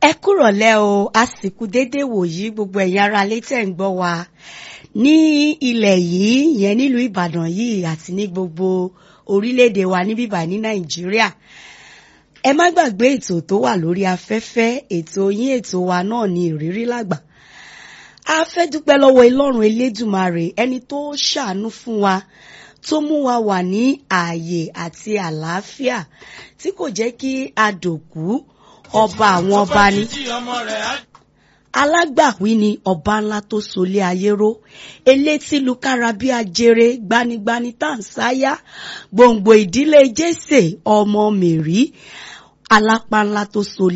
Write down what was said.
ẹ kúrọ̀lẹ́ o àsìkò déédéé wòyí gbogbo ẹ̀yin ará létí ẹ̀ ń gbọ́ wa ní ilẹ̀ yìí yẹn nílùú ìbàdàn yìí àti ní gbogbo orílẹ̀-èdè wa ní bíbà ní nàìjíríà ẹ má gbàgbé ètò tó wà lórí afẹ́fẹ́ ètò yín ètò wa náà ní ìrírí lágbà a fẹ́ dúpẹ́ lọ́wọ́ ìlọ́run elédùmarè ẹni tó ṣàánú fún wa tó mú wa wà ní ààyè àti àlàáfíà tí kò jẹ́ kí a dòkú ọba àwọn ọba ni alágbàwí ni ọba ńlá tó solé ayé ró elétí lukára bí ajere gbanigbani tàǹsáyà gbòǹgbò ìdílé jésè ọmọ mèrí alápá ńlá tó solé